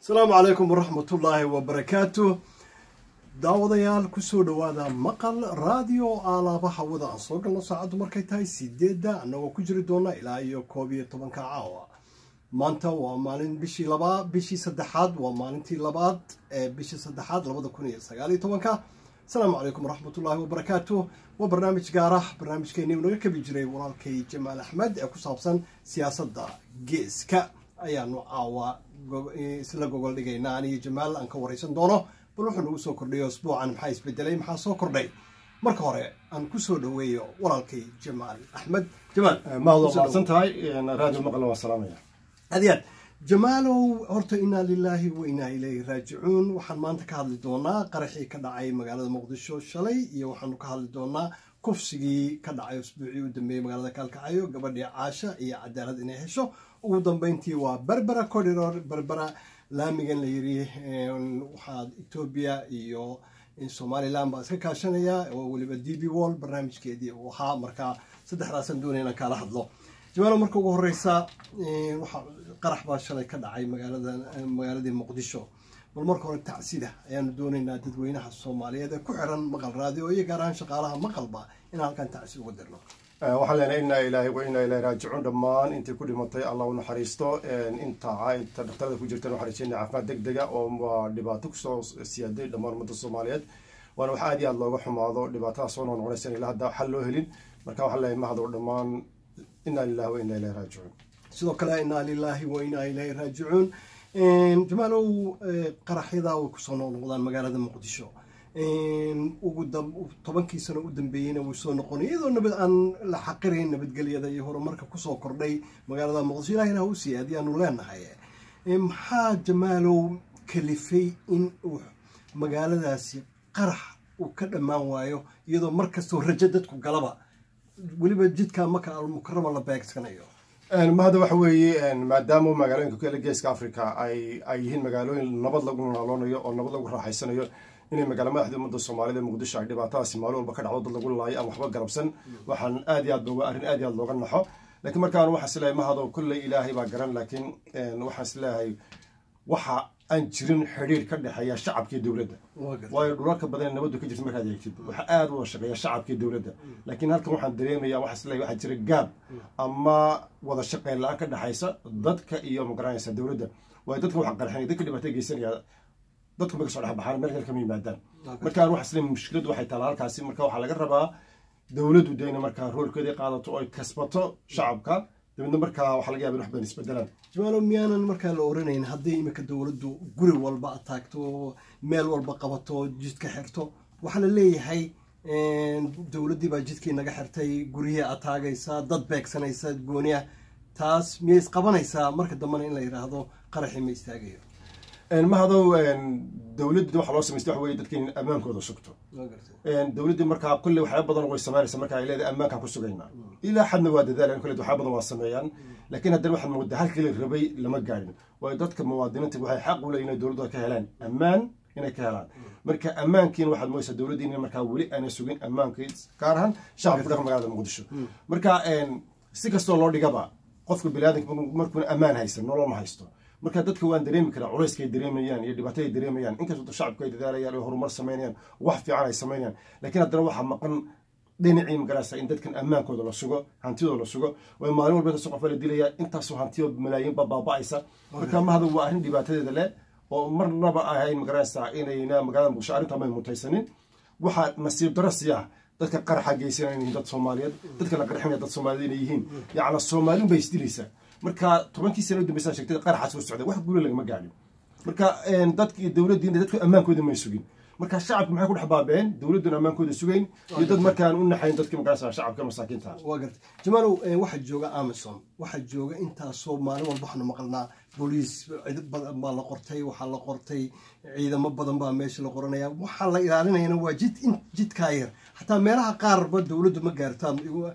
asalaamu calaykum waraxmatullaahi wabarakaatu daawadayaal kusoo dhowaada maqal raadiyo aalaaba hawada aan soo galno saacaddu markay tahay sideedda annagoo ku jiri doona ilaa iyo koob iyo tobanka caawa maanta waa maalin bishii labaa bishii saddexaad waa maalintii labaad ee bishii saddexaad labada kun iyo sagaal iyo tobanka asalaamu calaykum waraxmatullaahi wabarakaatu waa barnaamij gaarah barnaamijkeennii uu naga kabi jiray walaalkay jamaal axmed ee ku saabsan siyaasadda geeska ayaanu caawa isla gogol dhigaynaa aniyo jamaal aan ka waraysan doono bal wuxuu nagu soo kordhayo asbuucan maxaa isbedelay maxaa soo kordhay marka hore aan kusoo dhoweeyo walaalkay jamaal axmed jamaal mahad waa mahadsan tahay raadiyo maqalna waa salaamaya aad iyo aad jamaalow horta inaa lilaahi wa inaa ilayhi raajicuun waxaan maanta ka hadli doonaa qaraxii ka dhacay magaalada muqdisho shalay iyo waxaanu ka hadli doonaa kufsigii ka dhacay usbuucii u dambeeyey magaalada kaalkacayo gabadhii caasha iyo cadaalad inay hesho ugu dambeyntii waa berbera corridor berbera laamigan la yiri waxaa etoobiya iyo somalilan baa iska kaashanaya oo weliba d b wall barnaamijkeedii uu ahaa markaa saddexdaasaan doonaya inaan kaala hadlo jamaalo marka ugu horeysa waxaa qarax baa shalay ka dhacay magaaladii muqdisho bal marka hore tacsida ayaanu doonaynaa dadweynaha soomaaliyeed ee ku xiran maqal raadiyo iyo gaar ahaan shaqaalaha maqalba inaan halkan tacsi uga dirno waxaan leenahay inaa ilaahay wa inaa ilahi raajicuun dhammaan intii ku dhimatay allah u naxariisto inta inta dhaktarada ku jirtan waxaan rajeynaya caafimaad deg dega oo waa dhibaato kusoo siyaaday dhammaan ummadda soomaaliyeed waana wax aad iyo aad looga xumaado dhibaatadaas soo noqnoqonaysa in ilaa hadda xal loo helin marka waxaan leeyahay mahad oo dhammaan inaa lilahi wa inaa ilahi raajicuun sidoo kale inaa lilaahi wa inaa ilaahi raajicuun jamaalow qaraxyadaa way kusoo noqnoqdaan magaalada muqdisho ugu tobankii sano u dambeeyeyna way soo noqonay iyadoo nabad aan la xaqirayn nabadgelyada iyo horumarka kusoo kordhay magaalada muqdisho ilahina u sii adiyaanu leenahay maxaa jamaalow kalifay in uu magaaladaasi qarax uu ka dhammaan waayo iyadoo mar kastoo rajo dadku galaba weliba jidka maka almukarama la beegsanayo mahada waxa weeye maadaama magaalooyinka ku yaala geeska africa ay ay yihiin magaalooyin nabad lagu naaloonayo oo nabad lagu raaxaysanayo inay magaala madaxda ummadda soomaalida muqdisho ay dhibaatadaasi maalin walba ka dhacdo dad lagu laayo aan waxba garabsan waxaan aad iyo aad looga arrin aad iyo aad looga naxo laakiin markaan waxaan isleeyahay mahado kulley ilaahay baa garan laakiin waxaan isleeyahay waxa aan jirin xidhiir ka dhexeeya shacabkii dowladda waayo dhulalka badan nabaddu ka jirta markaad eegtid waxaa aada u shaqeeya shacabkii dowladda laakiin halkan waxaan dareemaya waxaa isleeyahay waxaa jira gaab ama wada shaqeyn la-aan ka dhexaysa dadka iyo magaranaysa dowladda waayo dadka waxa qarxinaya dadka dhibaato geysanaya dadku ma kasoo dhexbaxaan meel kale kama yimaadaan markaan waxa isle mushkiladu waxay taala halkaasi marka waxaa laga rabaa dowladdu dayna markaa roolkeedii qaadato oo ay kasbato shacabka dabeedna markaa waxaa laga yaba in wax badan isbedelaan jamaalo miyaanan markaa la oranayn haddii iminka dowladdu guri walba ataagto meel walba qabato jidka xirto waxaa la leeyahay dowladdii baa jidkii naga xirtay guryihii ataagaysa dad beegsanaysa gooniya taas miyay isqabanaysaa marka dambena in la yidhaahdo qaraxii ma istaagayo mahadow dowladda waxa loo samaystay waxa weye dadka in ammaankooda sugto dowladdii markaa kulley waxyaaba badan way samaynaysa marka ay leedahay ammaankaan ku sugaynaa ilaa xadna waa dadaalan kulley waxyaaba badan waa sameeyaan laakiin haddana waxaad moodaa halkii la rabay lama gaadhin waayo dadka muwaadiniinta waxay xaq u leeyihin inay dowladda ka helaan ammaan inay ka helaan marka ammaankiina waxaad moodaysaa dowladdii in markaa weli aanay sugin ammaankii gaar ahaan shacabka ku dhaqan magaalada muqdisho marka si kastoo loo dhigaba qofka biniaadanka markuuna ammaan haysan nolol ma haysto marka dadka waan dareemi karaa culayska ay dareemayaan iyo dhibaato ay dareemayaan inkastoo shacabku ay dadaalayaan oo horumar samaynayaan wax fiican ay samaynayaan laakiin haddana waxaa maqan dhinacii magaraysa in dadkan ammaankooda la sugo hantidooda la sugo way maalin walba intaasoo qofa la dilaya intaasoo hantiyo malaayiinba baaba'aysa marka mahada waa arrin dhibaatadeeda leh oo marnaba ahayn magaraysa inayna magaalada muqdisho arrintaa may mutaysanin waxaa nasiib daro siyaa dadka qaraxa geysanaya inay yihiin dad soomaaliyeed dadka la qarxinaya dad soomaaliyeed inay yihiin yacni soomaalin bay isdilaysaa marka tobankii sana u dambaysa sheegtay qaraxaas soo socday wax guula lagama gaadhin marka dadka dowladdii dadku ammaankooda may sugin marka shacabka maxay ku dhex baabeen dowladduna ammaankooda sugayn iyo dad markaan u naxayn dadka markaas shacabka masaakiinta waa gartay jamaalow waxaa jooga amazon waxaa jooga intaasoo maalin walba waxaanu maqalnaa booliis baa la qortay waxaa la qortay ciidamo badan baa meesha la qoranaya waxaa la ilaalinayana waa jid jidkaa yar xataa meelaha qaarba dowladdu ma gaartaan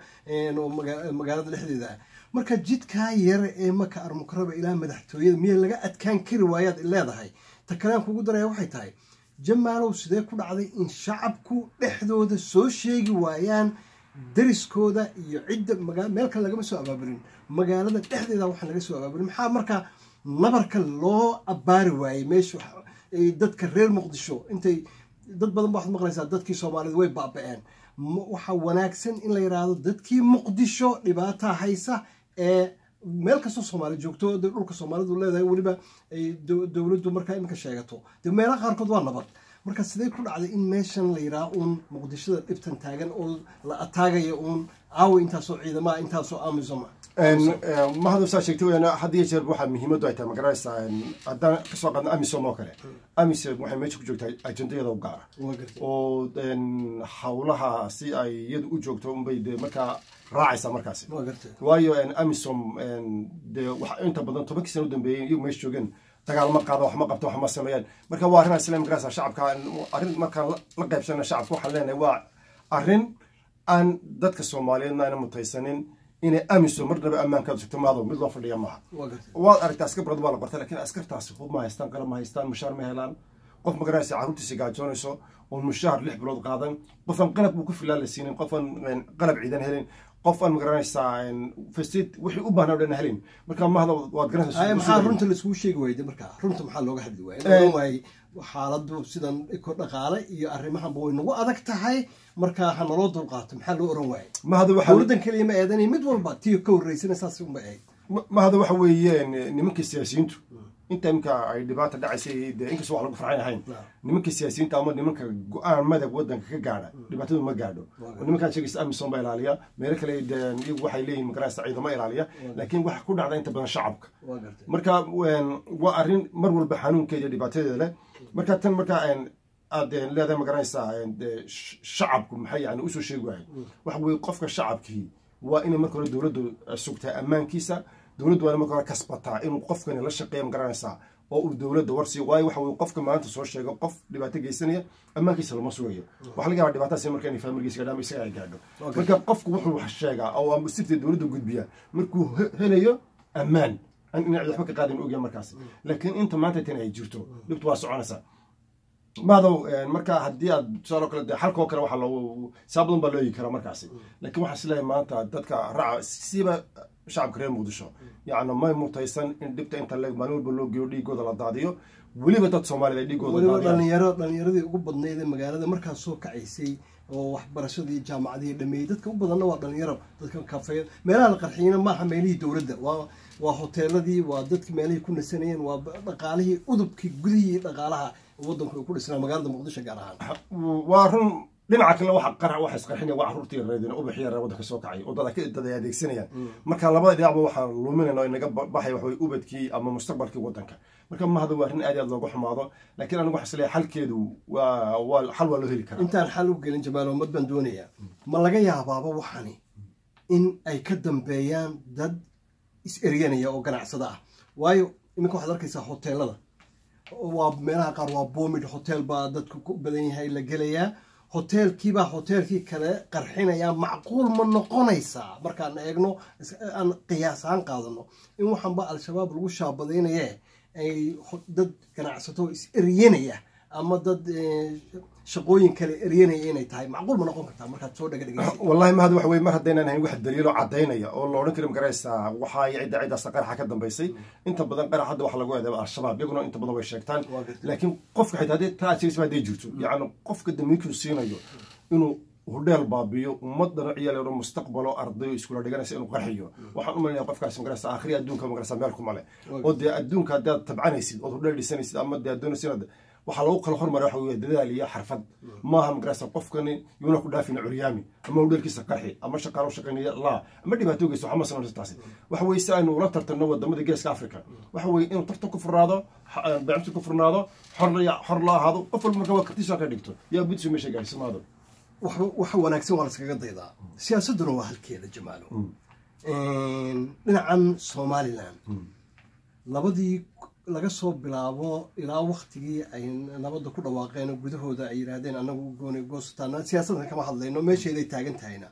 magaalada dhexdeeda ah marka jidkaa yar ee maka armukaraba ilaa madaxtooyada miya laga adkaan kari waayaad leedahay ta kalean kugu daraya waxay tahay jamaalow sidee ku dhacday in shacabku dhexdooda soo sheegi waayaan dariskooda iyo cidda meel kale lagama soo abaabulin magaalada dhexdeeda waxaan laga soo abaabulin maxaa markaa nabarka loo abbaari waayey meesha dadka reer muqdisho intay dad badan ba waxaad maqlaysaa dadkii soomaalida way baaba-een waxaa wanaagsan in la yidhaahdo dadkii muqdisho dhibaataa haysa ee meel kastoo soomaali joogto de dhulka soomaalidu leedahay weliba ay dowladdu markaa iminka sheegato de meelaha qaarkood waa nabad marka sidee ku dhacday in meeshan la yidhaha uun muqdishada dhibtan taagan oo la ataagaya uun caawa intaasoo ciidamaha intaasoo amisoma mahadu saa sheegtay weyaan had iyo jeer waxaa muhiimaddu ay tahay magaranaysaa haddaan kasoo qaadno amisom oo kale amisom waxay meesha ku joogtaa ajendayada u gaara oo hawlaha si ay iyadu u joogto unbay de markaa raacaysaa markaasi waayo amisom de inta badan tobankii sana u dambeeyey iyagu meesha joogeen dagaal ma qaada wax ma qabto wax ma sameeyaan marka waa arrin isla magaraysa shacabka arrin markaan la qaybsana shacabka waxaan leenahay waa arrin aan dadka soomaaliyeedna ayna mutaysanin inay amiso marnaba ammaankaadu sugto maado mid loo fadhiya maaha waad aragtaa askar badan waa la qortay lakin askartaasi hub ma haystaan qalab ma haystaan mushaar ma helaan qof magaraysa carruurtiisa gaajoonayso oon mushaar lix bilood qaadan qofaan qalab uu ku filaan la siinin qofaan qalab ciidan helin qof aan magaranaysaa fasid wixii u baahnaa o dhan helin marka mahada waad garanaysaa maxaa runta laiskugu sheegi waayde marka runta maxaa looga hadli waaya waayey xaaladu sidan ko dhaqaale iyo arrimahanba way nagu adag tahay marka ha naloo dulqaato maxaa loo oran waayey mahada dowladdan keliya ma eedanay mid walba tii ka horreysana saas unba ahayd mahada waxa weeye nimankii siyaasiyiintu inta imika ay dhibaata dhacaysay de inkastoo wax lagu farxan ahayn nimanka siyaasiyiinta ama nimanka go-aan madag wadanka ka gaadha dhibaatadu ma gaadho nimankaan sheegaysa amisom baa ilaaliya meelo kale iyagu waxay leeyihin magaraysa ciidamo ilaaliya laakiin waxa ku dhacda inta badan shacabka marka waa arrin mar walba xanuunkeeda iyo dhibaatadeeda leh marka tan marka aad leedahay magaranaysaa shacabku maxay yani usoo sheegi waayay waxa weye qofka shacabkii waa inay marka hore dowladdu sugtaa ammaankiisa dowladdu waana marka hore kasbataa inuu qofkani la shaqeeya magaranaysaa oo uu dowladda warsiiyo waayo waxa weye qofka maanta soo sheego qof dhibaato geysanaya ammaankiisa lama sugayo waxa laga yaaba dhibaatadaasi marka inay faamilgiisa gaadho ama isaga ay gaadho marka qofku wuxuu wax sheegaa oo sirtii dowladda gudbiya markuu helayo ammaan in cid waxba ka qaadin ogya markaas laakiin inta maanta tan ay jirto dhibtu waa soconaysaa maadow marka haddii aad tusaalo kale de xalkoo kale waxaa loo saa badan baa loo eegi karaa markaasi laakiin waxaa isleeyahay maanta dadka raaca siba shacabka reer muqdisho yacni may mutaysan in dhibta inta leeg maalin walba loo geeyo dhiigooda la daadiyo weliba dad soomaaliyed ay dhiigooda weliba dhalinyaro dhalinyaradii ugu badnayd ee magaalada markaas soo kacaysay oo waxbarashadii jaamacadihii dhameeyey dadka u badanna waa dhalinyaro dadka kafeeya meelaha la qarxiyina maaha meelihii dowladda waa waa hoteeladii waa dadki meelihii ku nasanayeen waa dhaqaalihii udubkii gudihii dhaqaalaha wadanku ay ku dhisnaa magaalada muqdisho gaar ahaan waa run dhinaca kale waxa qarac waxa isqarxinaya waa carruurtii yareedeen ubax yar wadanka soo kacay oo dad dad ay adeegsanayaan marka labada dhinacba waxaan luminayna oo inaga baxay waxa weye ubadkii ama mustaqbalkii wadanka marka mahada waa arrin aad aad loogu xumaado laakiin anigu waxa isleeyahay xalkeedu waa waa xal waa loo heli karaa intaan xal u gelin jamaal umad baan doonayaa ma laga yaabaaba waxani in ay ka dambeeyaan dad is-eryanaya oo ganacsada ah waayo iminka waxaad arkaysaa hoteelada waa meelaha qaar waa boomid hotel baa dadku ku badan yahay la gelayaa hoteelkiibaa hoteelkii kale qarxinayaa macquul ma noqonaysaa markaan eegno aan qiyaas ahaan qaadano in waxaanba al-shabaab lagu shaabadaynaye ay dad ganacsato is eryanaya ama dad shaqooyin kale eryanaya inay tahay macquul ma noqon kartaa markaad soo dhaga dhegeysa wallahi mahad waxa weye mar haddaynan hayn wax daliilo caddaynaya oo la odhan kari magaraysaa waxaa cidda ciddaasa qaraxa ka dambaysay inta badan qarax hadda waxa lagu eedeeba al-shabaab iyaguna inta badan way sheegtaan laakiin qofka xitaa haddii taa sheegaysa hadday jirto yacni qofka damiirkuu siinayo inuu hudheel baabiyo ummadana ciyaal mustaqbalo ardayo iskula dhiganaysa inuu qarxiyo waxaan u malinaya qofkaasi magaraysa aakhiri adduunka magaraysa meel kuma leh oo dee adduunka haddaad tabcanaysid ood hudheel dhisanaysid ama dee adoonaysid waxaa lagu kala hormaray waxa weye dadaal iyo xarfad maaha magaraysa qofkani yuuna ku dhaafina curyaami ama hudheelkiisa qarxi ama shaqaalo shaqaynaya laa ama dhibaato geyso waxama sanayso taasi waxa weye si aynu ula tartanno wadamada geeska africa waxa weye inuu tartan ku furnaado beecmsi ku furnaado xor la ahaado qof walba marka waa kartiisa ka dhigto yaa budso meesha gaarsimaado waxa wanaagsan waa laskaga daydaa siyaasadduna waa halkeeda jamaalo dhinacan somalilan labadii laga soo bilaabo ilaa waktigii ay nabadda ku dhawaaqeen oo gudahooda ay yidhaahdeen anagu gooni goostaana siyaasaddan kama hadlayno meesheeday taagan tahayna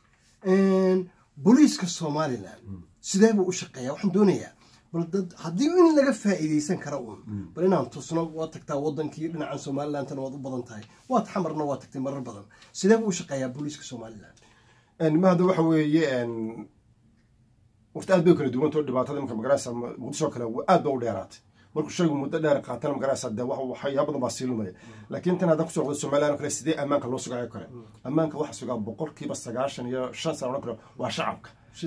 booliiska somalilan sidee buu u shaqeeyaa waxaan doonayaa bal dad haddii in laga faa'iidaysan kara uun bal inaan tusno waad tagtaa wadankii dhinacan somalilandana waad u badan tahay waad xamarna waad tagtay marar badan sidee buu u shaqeeyaa booliiska somalilan mahada waxa weeye waqti aad bay kala duwantao dhibaatada imka magaranaysa muqdisho kale aad ba u dheeraatay markuu shaygu muddo dheer qaatana magaraysa dee waxyaa badan baa sii lumaya laakiin tan haddaan kusoo qdo somaliland kale sidee ammaanka loo sugayo kale ammaanka waxa sugaa boqolkiiba sagaashan iyo shan sana odhan kale waa shacabka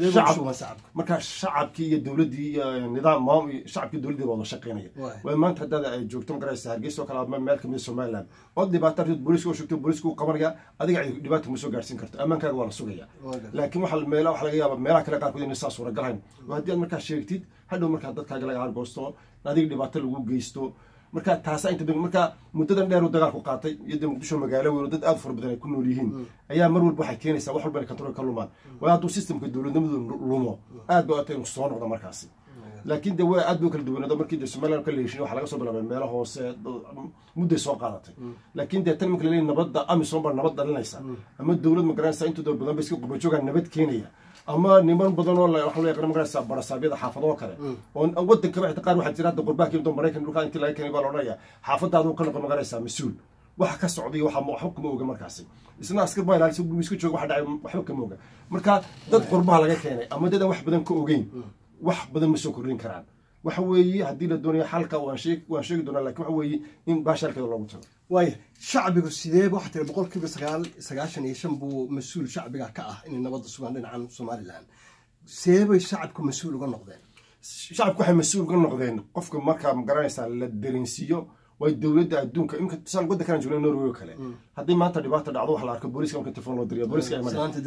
marka shacabkii iyo dowladdii iyo nidaam shacabkii dowladdii wada shaqeynaya way maanta haddaad ay joogto magaraysa hargeysa oo kale ama meel kamid somaliland ood dhibaato artid booliiska oo shugto booliiska u qabanaya adiga ay dhibaata ma soo gaarsiin karto ammaankaaga waa la sugaya laakiin waxa meela waxa laga yaaba meelaha kale qaarkood inay saa suuragalahayn haddii aad markaa sheegtid hadhow markaa dadkaaga laga argoosto adiga dhibaato lagu geysto marka taasa inta marka muddadan dheer uu dagaalku qaatay iyo dee muqdisho magaalo weyn oo dad aad fara badan ay ku nool yihiin ayaa mar walba waxay keenaysaa wax walba inay control ka lumaan waayo hadduu systemka dowladnimadu lumo aad ba atay inuu soo noqdo markaasi laakiin de waa aad bay kala duwanaado markii de somaliland ka leeshin waxaa laga soo bilaabay meelo hoose mudday soo qaadatay laakiin dee tan marka laleeyahy nabadda amisom baa nabad dhalinaysa ama dowlad magaranaysa intooda badan ba iska qubajoogaa nabad keenaya ama niman badan oo waxa loo yaqaan magaraysa barasaabyada xaafadoo kale oo wadankaba xitaa qaar waxaa jira hadda qurbaan keendo maraykan dhulkaa intii laga keenay baa la odhanaya xaafadaadu ka noqon magaraysa mas-uul waxa ka socday waxa waxba kama oga markaasi isna askar baa ilaalisa guriga iska jooga waxa dhacay waxba kama oga marka dad qurbaha laga keenay ama dad aan wax badan ka ogeyn wax badan ma soo kordhin karaan waxa weeye haddii la doonayo xalka waan sheegi doonaa lakin waxa weeye in baashalkeeda loogu tago waaya shacbigu sidee waxaa tiri boqolkiiba sagaal sagaashan iyo shan buu mas-uul shacbiga ka ah inay nabadda sugaan dhinacan somaliland see bay shacabku mas-uul uga noqdeen shacabku waxay mas-uul uga noqdeen qofka markaa magaranaysaa la dareensiiyo way dowladda adduunka imka tusaale wadda kalan joogna norway oo kale haddii maanta dhibaata dhacdo waxa la arko booliska marka telefon loo diriyo booliska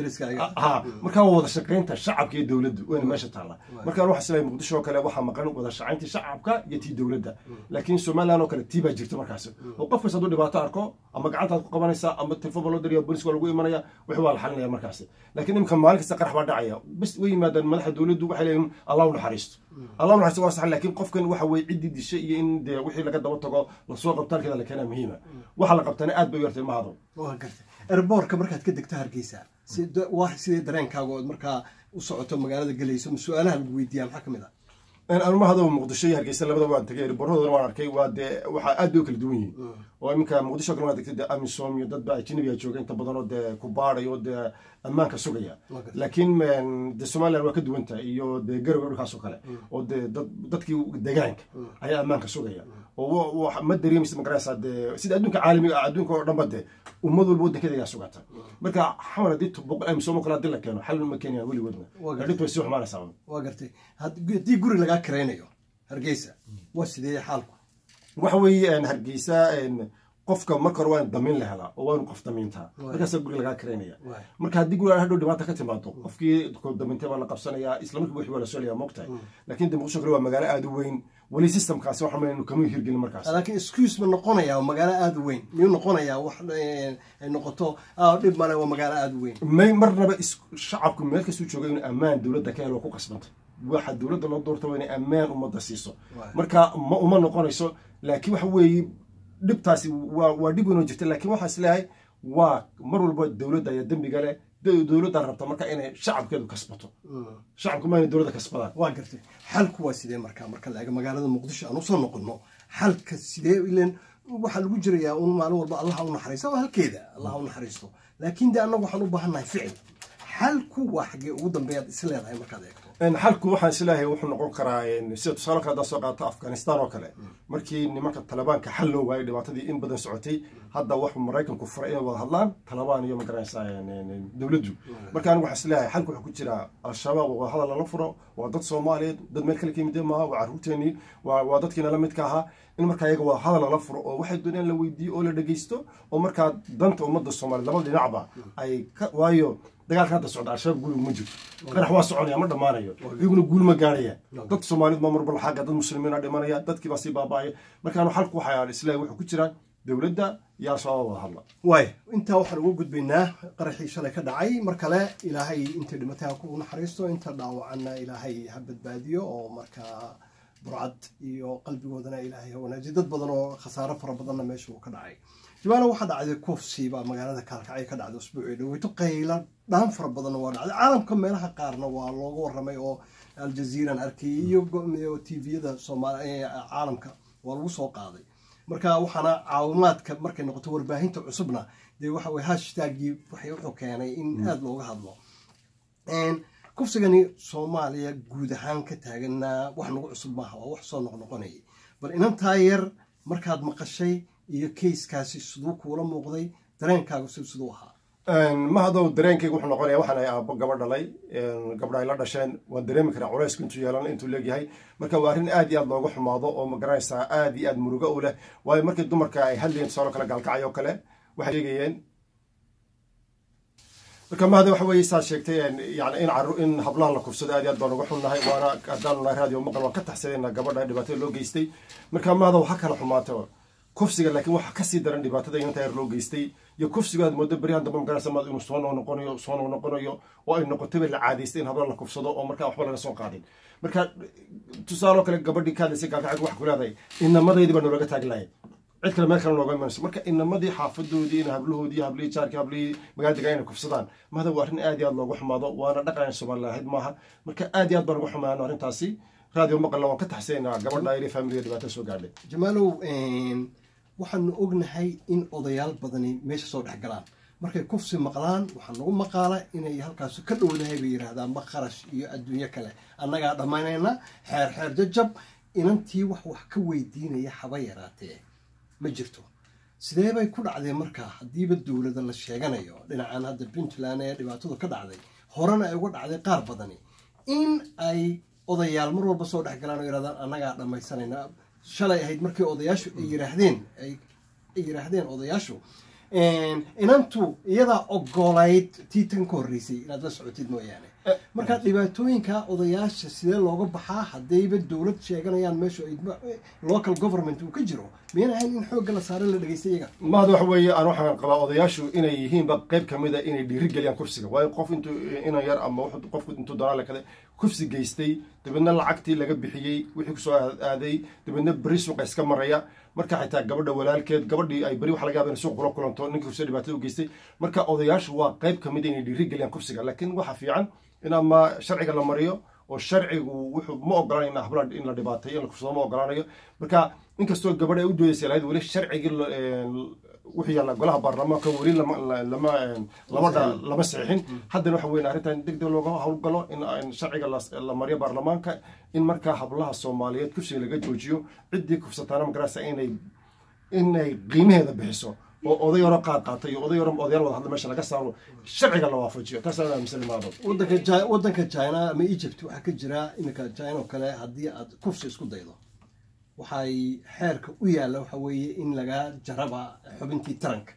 ha markaa waa wada shaqaynta shacabka iyo dowladdu wayna meesha taalla marka waxa islahay muqdisho oo kale waxaa maqan wada shaqaynta shacabka iyo tii dowladda laakiin somaliland oo kale tii baa jirta markaas oo qof kasta hadduu dhibaato arko ama gacantaad ku qabanaysaa ama telefon baa loo diriya booliska waa lagu imanaya wixii waa la xalinaya markaasi laakiin imka maalin kasta qarax baa dhacaya bas way yimaadaan madaxa dowladdu waxay leeyihin allah u naxariisto allah u naxariisto waa sax laakiin qofkan waxa weye ciddii dishay iyo in dee wixii laga daba tago lasoo qabto halkeeda la keenaa muhiima waxa la qabtana aad bay u yartay mahado waa gartay erboorka markaad ka degto hargeysa waa sidee dareenkaaga ood markaa u socoto magaalada gelayso ma su-aalaha lagu weydiiyaa maxaa ka mid ah almahado muqdisho iyo hargeysa labadaba waan tagay riboorradooda waan arkay waa dee waxaa aad bay u kala duwan yihiin oo iminka muqdisho kale waa degtay dee amisom iyo dad ba ajnabiga jooga inta badan oo dee ku baadhay oo dee ammaanka sugaya laakiin dee somaliland waa ka duwan tahay iyo dee garowe dhulkaas oo kale oo dee dadkii degaanka ayaa ammaanka sugaya oo ma dareemaysa magaraysaa dee sida adduunka caalamiga ah adduunka oo dhanba dee ummad walba waddankeeda ayaa sugata marka xamar haddii boqol amisom kale haddii la keeno xal ma keenayaan weligoodna dhibta way sii xumaanaysaa waa gartay haddii guri lagaa karaynayo hargeysa waa sidee xaalku waxa weeye hargeysa qofka marka hore waa in damiin la helaa oo waa inu qof damiintaa markaasaa guriga lagaa karaynaya marka haddii guriga hadhow dhibaata ka timaado qofkii damiintay baa la qabsanayaa isla markiiba wixii waa la soolaya moogtahay laakiin de muqdisho kale waa magaalo aada u weyn weli systemkaasi waxa maynu kama hirgelin markaas laakiin excuse ma noqonayaa magaalo aada u weyn miyuu noqonayaa wax ay noqoto dhib male waa magaalo aada u weyn may marnaba shacabku meel kastuu jooga inuu ammaan dowladda ka helo ku qasbantay waxa dowladda loo doorta waa inay ammaan ummadda siiso marka ma uma noqonayso laakiin waxa weeye dhibtaasi waa waa dhib weynoo jirta laakiin waxaa is leeyahay waa mar walba dowladda ayaa dembiga leh dowladda rabta marka inay shacabkeedu kasbato shacabku ma inay dowladda kasbadaan waa gartay xalku waa sidee marka marka la eego magaalada muqdisho aan usoo noqono xalka sidee ilan waxaa lagu jirayaa un maalin walba allah u naxariista waa halkeeda allah u naxariisto laakiin de annagu waxaan u baahannahay ficil xalku waa xaggee ugu dambeeyaad is leedahay markaad eegto xalku waxaan isleeyahay wuxuu noqon karaa sida tusaale kale haddaa soo qaato afghanistan oo kale markii nimanka talibaanka xal loo waayay dhibaatadii in badan socotay hadda waxuu maraykanku furay inay wada hadlaan talibaan iyo magaranaysaa dowladdu marka anigu waxaan isleeyahay xalku wuxuu ku jiraa al-shabaab wada hadal lala furo waa dad soomaaliyeed dad meel kale ka yimid maaha waa carruurteenii waa dadkiina la midka ahaa in markaa iyaga wada hadal lala furo oo waxay doonayaan la weydiiyo oo la dhegeysto oo markaa danta ummadda soomaaliya laba dhinacba ay waayo dagaalka hadda socda al-shabaab guul ma jirto qarax waa soconaya ma dhammaanayo iyaguna guul ma gaaraya dadka soomaaliyed baa marba xagga dad muslimiina dhimanaya dadkii baa sii baaba'aya markaanu xalku waxaa islaahay wuxuu ku jiraa dowladda iyo al-shabaab wada hadla waay intaa waxaan ugu gudbaynaa qaraxii shalay ka dhacay mar kale ilaahay intay dhimatay ha ku naxariisto inta dhaawacanna ilaahay ha badbaadiyo oo markaa burcad iyo qalbigoodana ilaahay ha wanaajiyo dad badan oo khasaaro fara badanna meesha uu ka dhacay jawaana waxaa dhacday kufsi baa magaalada kaalkacyo ka dhacday usbuucii dhaweyto qayla dhaan fara badanna waa dhacday caalamka meelaha qaarna waa looga warramay oo aljaziiran arkayay iyo tviyada caalamka waa lagu soo qaaday marka waxaana caawimaadka markay noqoto warbaahinta cusubna dee waxa weye hashtagii waxay wuxuu keenay in aada looga hadlo kufsigani soomaaliya guud ahaan ka taaganna wax nagu cusub maaha waa wax soo noqnoqonayay bal inantaa yar markaad maqashay iyo kayskaasi siduu kuula muuqday dareenkaagu si siduu ahaa mahadow dareenkayga wuxuu noqonaya waxaan ay aabbo gaba dhalay gabdha ay la dhasheen waan dareemi karaa culaysku intuu yeelan intuu leegyahay marka waa arrin aad iyo aad looga xumaado oo magaranaysaa aad iyo aad murugo u leh waayo markii dumarka ay hadlayeen tusaaloo kale gaalkacay oo kale waxay sheegayeen marka mahada waxa weeye saad sheegtay yani in caru in hablaha la kufsado aad iyo aad baan uga xunnahay waana haddaanu nahay raadiyo maqal waan ka taxsadayna gabadha dhibaatada loo geystay marka mahada waxa kala xumaata kufsiga laakiin waxa kasii daran dhibaatada inta yar loo geystay iyo kufsiga aad moodo beryahan dambe magaraysa maad inuu soo noqonayo soo noqonayo oo ay noqotayba la caadaystay in habla la kufsado oo markaa waxba laga soo qaadin marka tusaaloo kale gabadhii ka hadlaysay gaalkacaygu wax ku leedahay inamadaydi baa noolaga taagi lahayd cid kale meel kale nooga imanayso marka inamadii xaafadoodii in hablahoodii hablihii jaarkii hablihii magaalada degaan inay kufsadaan mahada waa arrin aad iyo aad loogu xumaado waana dhaqan soomaaliya ahayd maaha marka aad iyo aad baan uga xumaano arrintaasi raadiyo maqalna waan ka taxsaynaa gabadha ayri faamiliga dhibaato soo gaadhay jamaalow waxaanu ognahay in odayaal badani meesha soo dhex galaan markay kufsi maqlaan waxaa nagu maqaala inay halkaas ka dhowdahay bay yidhaahdaan ma kharash iyo adduunyo kale annagaa dhammaynayna xeer xeer jajab inantii wax wax ka weydiinaya haba yaraatee ma jirto sidee bay ku dhacdeen markaa haddiiba dowlada la sheeganayo dhinacan hadda puntland ee dhibaatadu ka dhacday horena ay uga dhacday qaar badani in ay odayaal mar walba soo dhex galaan oo yidhahdaan annagaa dhammaysanayna shalay ahayd markii odayaashu ay yiraahdeen ay yiraahdeen odayaashu inantu iyadaa ogolayd tii tan ka horreysay inaad la socotid mooyaane marka dhibaatooyinka odayaasha sidee looga baxaa haddayba dowlad sheeganayaan meeshu local government uu ka jiro miyan ahayn in xoogga la saare la dhegeysta iyaga mahad waxa weeye aan waxaan qabaa odayaashu inay yihiinba qayb ka mid a inay dhiiri geliyaan kufsiga waayo qof intuu inan yar ama qofku intuu doonaa kale kufsi geystay dabeedna lacagtii laga bixiyey wixii kusoo aaday dabeedna beri suuqa iska maraya marka xitaa gabadha walaalkeed gabadhii ay beri waxa laga yaba in suuq kula kulanto ninkii kufsiga dhibaatada u geystay marka odayaashu waa qayb ka mid a inay dhiiri geliyaan kufsiga laakiin waxa fiican in ama sharciga la mariyo oo sharcigu wuxuu ma ogolaanayo in habla in la dhibaatayo in la kufsado ma ogolaanayo marka inkastoo gabadh ay u doodaysa lahayd weli sharcigii wuxuu yaalla golaha baarlamaanka weli lama lama lama lama saxiixin haddana waxa weyn arrintan deg deg looga howlgalo in sharciga la mariyo baarlamaanka in markaa hablaha soomaaliyeed kufsiga laga joojiyo ciddii kufsataana magaraysa inay inay qiimaheeda bixiso oo oday yaro qaad qaatay iyo oday yaro odayaal wada hadla meesha laga saaro sharciga la waafajiyo taas aan aaminsan imaado wadanka wadanka china ama egypt waxaa ka jira iminka china oo kale haddii aad kufsi isku daydo waxay xeerka u yaalla waxa weeye in lagaa jaraba xubintii taranka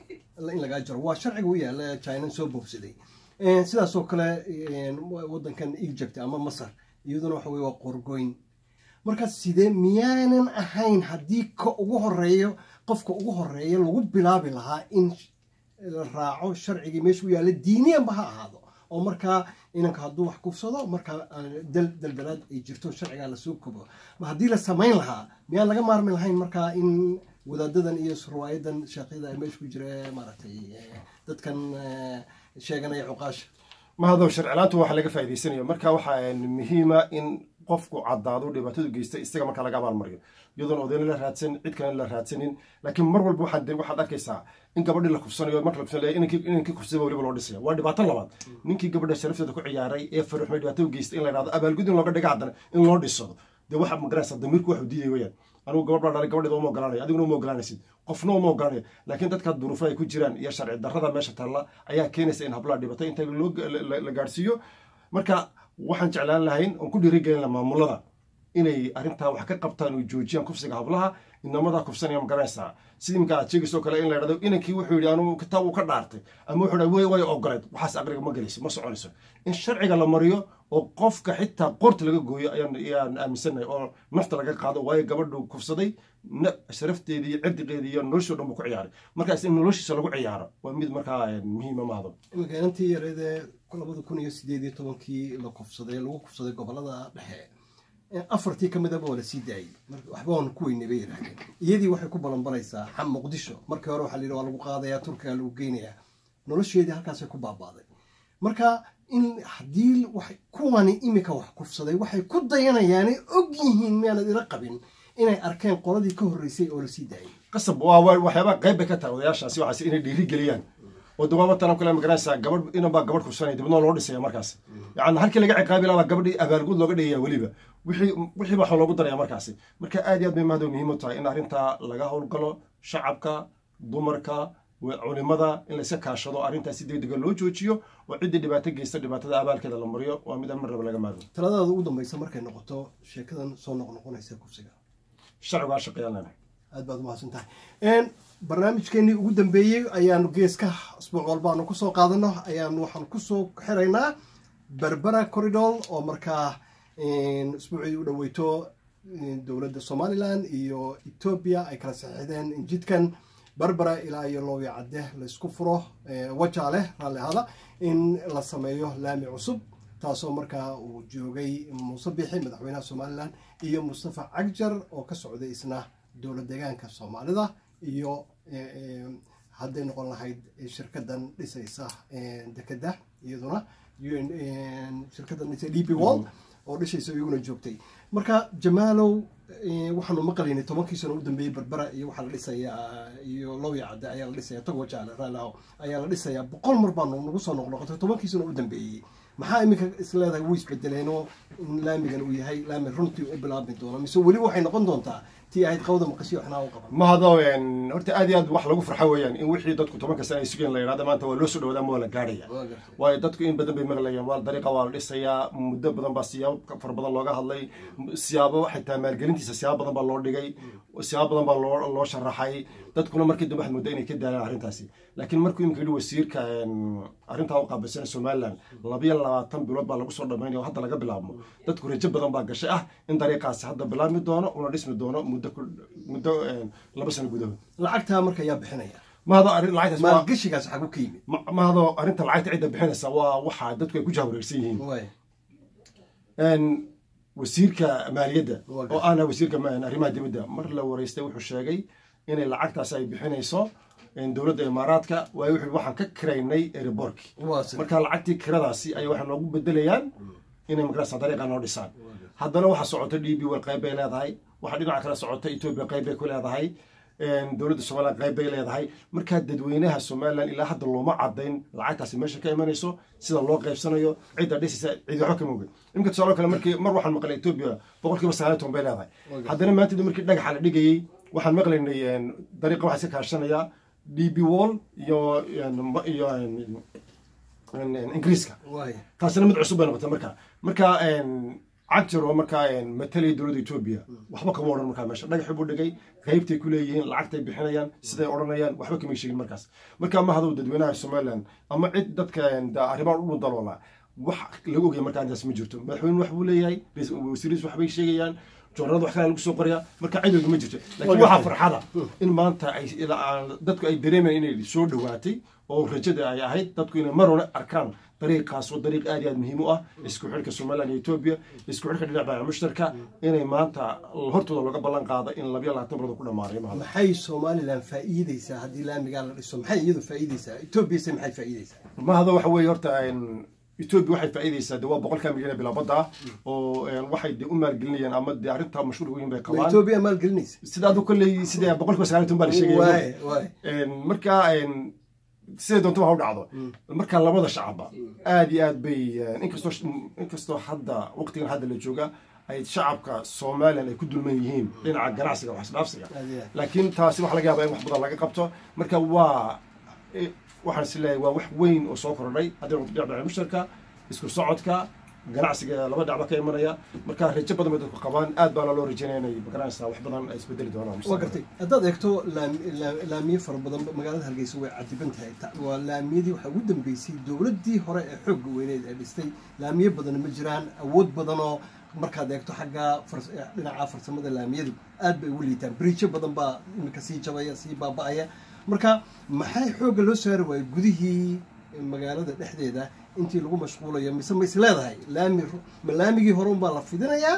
in lagaa jaro waa sharciga u yaalla china soo boobsaday sidaasoo kale wadankan egypt ama masar iyaduna waxa weye waa qorgoyn marka sidee miyaanan ahayn haddii ka ugu horeeyo qofka ugu horeeya lagu bilaabi lahaa in la raaco sharcigii meesha u yaalla diiniyanba ha ahaado oo markaa inanka hadduu wax kufsado markaa daldalaad ay jirto sharcigaa lasoo kobo haddii la samayn lahaa miyaan laga maarmi lahayn markaa in wadaadadan iyo surwaayadan sheekhyada meesha ku jira maaragtay dadkan sheeganaya cuqaasha mahadow sharcilaantu waxa laga faa'idaysanayo marka waxaa muhiima in qofku caddaado dhibaatadu geysta isaga markaa laga abaalmariyo iyadoon odayna la raadsan cid kalena la raadsanin laakiin mar walba waxaad waxaad arkaysaa in gabadhii la kufsanayo marka la kufsanayo inankii kufsada weliba loo dhisaya waa dhibaato labaad ninkii gabadha sharafteeda ku ciyaaray ee faruxmay dhibaatada geystay in la yidhahdo abaalgud in looga dhiga haddana in loo dhisado dee waxa magaraysa damiirku waxu diidaya weyaan anigu gabadh baa dhalay gabadheeda uma ogolaanayo adiguna uma ogolaanaysid qofna uma ogolaanayo laakiin dadka duruufo ay ku jiraan iyo sharci darrada meesha taalla ayaa keenaysa in hablaha dhibaato inta la gaadhsiiyo marka waxaan jeclaan lahayn oon ku dhiirigelin laha maamulada inay arrintaa wax ka qabtaan oo joojiyaan kufsiga hablaha inamadaa kufsanaya ma garanaysaa sidii imka aad sheegayso kale in la yidhahdo inankii wuxuu yidhi anu kitaab uu ka dhaartay ama wuxuu yidhi way way ogoleed waxaas aqriga ma gelayso ma soconayso in sharciga la mariyo oo qofka xitaa qoorta laga gooyo ayaan ayaan aaminsannahay oo nafta laga qaado waayo gabadhu kufsaday sharafteedii iyo cirdiqeedii iyo noloshii o dhan buu ku ciyaaray markaas in noloshiisa lagu ciyaaro waa mid markaa muhiima maahdo iminka inantii yareedee labada kun iyo sideed iyo tobankii la kufsaday lagu kufsaday gobolada dhexe afartii ka midaba waa la sii daayey waxba waan ku weynay bay yidhaahdeen iyadii waxay ku balanbalaysaa xam muqdisho markii hore waxaa la yidhi waa lagu qaadayaa turkiga lagu geynayaa nolosheedii halkaasay ku baabaaday marka in haddii kuwani iminka wax kufsaday waxay ku dayanayaanay og yihiin miyaanad ila qabin inay arkeen qoladii ka horreysay oo la sii daayey qasab waa waxyaabaa qayb bay ka tahay odayaashaasi waxaas inay dhiiri geliyaan oo dawaaba talan kale magaranaysaa gabadh inanbaa gabadh kursanaya dibadna loo dhisaya markaas yani halkii laga ciqaabi lahaa gabadhii abaalgud looga dhigaya weliba wixii wixii baa loogu daraya markaasi marka aad iyo aad bay mahad muhiim u tahay in arrintaa laga howlgalo shacabka dumarka culimada in layska kaashado arrintaas si degdega loo joojiyo oo ciddii dhibaato geysta dhibaatada abaalkeeda la mariyo waa mid mar raba laga maarmo taladaada ugu dambaysa markay noqoto sheekadan soo noqnoqonaysa kufsiga sharcigaa shaqeeyaan leenahay aad baad umahadsan tahay barnaamijkeenii ugu dambeeyey ayaanu geeska asbuuc walba aanu kusoo qaadano ayaanu waxaan kusoo xiraynaa berbera corridor oo markaa isbuucii u dhaweyto dowladda somalilan iyo etoobiya ay kala saxiixdeen jidkan berbera ilaa iyo loowi cadde laysku furo waja leh raalli ahada in la sameeyo laami cusub taasoo markaa uu joogay muuse bixi madaxweynaha somalilan iyo mustafa cagjar oo ka socday isna dowlad deegaanka soomaalida iyo hadday noqon lahayd shirkadan dhisaysa dekeda iyaduna shirkadan dhisa d p wall oo dhishaysa iyaguna joogtay marka jamaalow waxaanu maqlaynay tobankii sano u dambeeyey berbera iyo waxaa la dhisayaa iyo lowya cadde ayaa la dhisaya tog wajaale raalaho ayaa la dhisayaa boqol mar baanu nagu soo noqnoqotay tobankii sano u dambeeyey maxaa iminka isleedahay wuu isbedeleenoo in laamigan uu yahay laami runtii u bilaabmi doono mise weli waxay noqon doontaa tii ahayd qawda maqashiyo waxnaa u qaban mahado horta aad iyo aad wax lagu farxo weeyaan in wixii dadku tobanka sana ay sugeen la yidhahda maanta waa loo soo dhawaada ama waa la gaadhaya waayo dadku in badan bay maqlayaan waa dariiqa waa la dhisayaa muddo badan baa siyaabo fara badan looga hadlay siyaabo xitaa maalgelintiisa siyaabo badan baa loo dhigay siyaabo badan baa loo loo sharaxay dadkuna markii dambe waxaad moodaa inay ka daalaan arrintaasi laakiin markuu imika yidhi wasiirka arrintaa u qaabilsan somaliland labayo labaatan bilood baa lagu soo dhamaynaya oo hadda laga bilaabmo dadku rajo badan baa gashay ah in dariiqaasi hadda bilaabmi doono una dhismi doono muddo muddo laba sano gudahood lacagtaa marka yaa bixinaya mahado arrin lacagtaas waa maalgashigaas xagu ka yimid mahado arrinta lacagta cidda bixinaysa waa waxa dadku ay ku jahwareersan yihiin wasiirka maaliyadda oo ahna wasiirka arrimaha dibadda mar la wareystay wuxuu sheegay inay lacagtaas ay bixinayso dowladda imaaraadka waayo wuxuu waxaan ka kiraynay eriborki marka lacagtii kiradaasi ay waxay noogu bedelayaan inay magarasa dariiqa noo dhisaan haddana waxaa socota d b wel qayb bay leedahay waxaa dhinaca kale socota etoobiya qayb bay ku leedahay dowladda somalilan qayb bay leedahay markaa dadweynaha somalilan ilaa hadda looma cadayn lacagtaasi meesha ka imanayso sida loo qaybsanayo cidda dhisaysa cid waxba kama ogin imika tusaalo kale markii mar waxaan maqlay etoobiya boqolkiiba sagaaliy toban bay leedahay haddana maanta markii dhagaxa la dhigayey waxaan maqlaynay dariiqa waxaa iska kaashanaya d b wall iyo iyo ingiriiska taasina mid cusub bay noqotay marka marka cagjar oo markaa matalaya dowladda etoobiya waxba kama odhan markaa meesha dhagaxi buu dhigay qaybtay ku leeyihiin lacagtay bixinayaan siday odhanayaan waxba kama sheegin markaas marka ma hadow dadweynaha somaliland ama cid dadka arrimaha u dhundaloola wax lagu ogaya markaa intaas ma jirto madaxweyne wax buu leeyahay wasiiriis waxbay sheegayaan joornada wax kale lagu soo qoraya marka cidooga ma jirto laakiin waxaa farxada in maanta ay dadku ay dareemayaan inay soo dhowaatay oo rajada ay ahayd dadku inay mar hore arkaan dariiqaas oo dariiq aad iyo aad muhiim u ah isku xidhka somaliland iyo etoobiya isku xidhka dhinac baaca mushtarka inay maanta hortooda looga ballan qaado in labiyo labaatan bilood ku dhammaanay maxay somalilan faa'iideysaa haddii laamigaa la dhiso maxay iyadu faa'iideysaa etoobiyase maxay faa'iideysaa mahado waxa weeye horta etoobiya waxay faa'iideysaa de waa boqolkaa milyan ee bilaabadda ah oo waxay de u maalgelinayaan ama de arrintaa mashhuur weyn bay qabaan etoobiya maalgelinaysa sida adu kolley sida boqolkiiba sagaaliy toban baa la sheegaya marka siday doonto ha u dhacdo marka labada shacabba aad iyo aad bay inkastoo inkastoo hadda waqtigan hadda la jooga ay shacabka somalilan ay ku dulman yihiin dhinaca ganacsiga wax isdhaafsiga laakiin taasi waxa laga yaabaa in wax badan laga qabto marka waa waxaan is leeyahay waa wax weyn oo soo kordhay haddii noqoto dhinaca baaca mushtarka isku socodka ganacsiga laba dhacba ka imanaya marka rajo badan bay dadku qabaan aad baana loo rajaynaya inay magaranaysaa wax badan ay isbedeli doonaan waa gartay haddaad eegto laamiye fara badan magaalada hargeysa way cadiban tahay waa laamiyadii waxaa ugu dambeysay dowladdii hore ee xoogga weyneed ee dhistay laamiye badan ma jiraan awood badanoo markaad eegto xagga dhinaca farsamada laamiyadu aad bay ugu liitaan biriijo badan baa iminka sii jabaya sii baaba-aya marka maxay xoogga loo saari waayey gudihii magaalada dhexdeeda intii lagu mashquulayo mise ma is leedahay laami ma laamigii hore unbaa la fidinayaa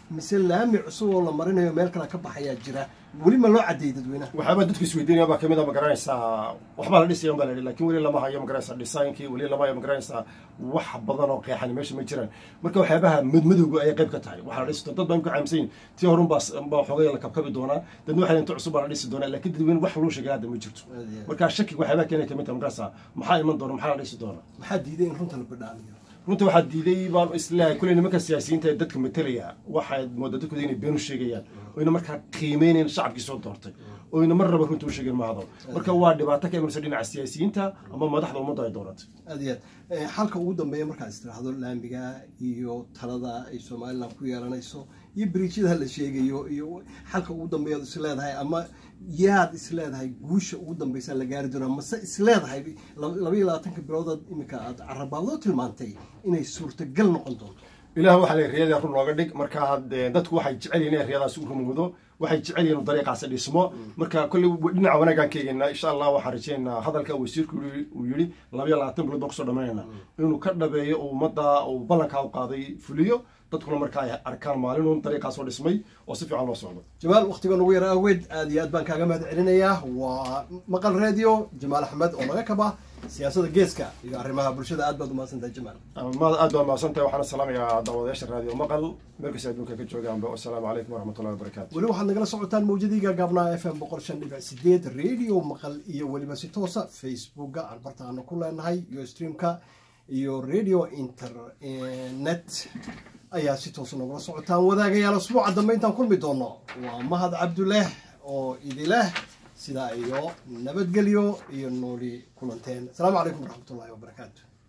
mise laami cusub oo la marinayo meel kale ka baxayaa jira weli ma loo cadeeyey dadweynaha waxyaaba dadku isweydiinaya baa kamid a ma garanaysaa waxbaa la dhisaya baa la yidhi lakin weli lama hayo ma garanaysaa designkii weli lama hayo ma garanaysaa wax badan oo qeexani meesha ma jiraan marka waxyaabaha madmadowga ayay qayb ka tahay waxaa la dhisi dad baan ku caamsan yihin tii horun baa baa xoogay la kabkabi doonaa dadna waxay inta cusub baa la dhisi doonaa laakiin dadweyne wax loo sheegay hadda ma jirto marka shakiga waxyaabaha keenay kamid tahay ma garanaysaa maxaa iman doona maxaa la dhisi doonaa maxaa diiday in runta la badhaamiyo runta waxaa diiday baan islahay kulley nimanka siyaasiyiinta ee dadka matelaya waxaad moodaa dadkooda inay been u sheegayaan oyna markaa qiimeynayn shacabkii soo doortay oyna mar raba runta u sheegeen mahado marka waa dhibaato ka imanaysa dhinaca siyaasiyiinta ama madaxda ummadda ay dooratay aad iyo aad xalka ugu dambeeya markaad istiraahdo laamiga iyo talada ay somalilan ku yeelanayso iyo beriijyada la sheegayo iyo xalka ugu dambeeyaad isleedahay ama yaad isleedahay guusha ugu dambeysa la gaari doonaa mase isleedahay labaiyo labaatanka biloodaad iminka aad carabaadoo tilmaantay inay suurtagal noqon doonto ilaah waxaa la riyada run looga dhig marka dadku waxay jecel yihin inay riyadaas u rumowdo waxay jecel yihin dariiqaasi dhismo marka kolley dhinaca wanaagaan ka eegaynaa insha allah waxaan rajeynaynaa hadalka wasiirku uu yidhi labaiyo labaatan bilood baan kusoo dhamaynayna inuu ka dhabeeyo oo ummadda uu ballankaa u qaaday fuliyo dadkuna marka ay arkaan maalinun dariiqaas oo dhismay oo si fiican loo socdo jamaal waktigan ugu yara awgeed aad iyo aad baan kaaga mahad celinayaa waa maqal radio jamaal axmed oo naga kaba siyaasadda geeska iyo arrimaha bulshada aad baad umahadsantahay jamaal aad baa mahadsantahay waxaana salaamayaa daawadayaasha raadiyo maqal meel kasta adduunka ka joogaanba wasalaamu calaykum waraxmatullahi wabarakatu weli waxaad nagala socotaan mawjadii gaagaabnaa f m boqol shan dhibic sideed radio maqal iyo weliba si toosa facebooka aan barta aanu ku leenahay iyo streamka iyo radio internet ayaa si toosa nogula socotaan wadaagayaal asbuuca dambe intaan kulmi doono waa mahad cabduleh oo idileh sidaa iyo nabadgelyo iyo nooli kulanteen asalaamu calaykum waraxmatullahi wabarakaatu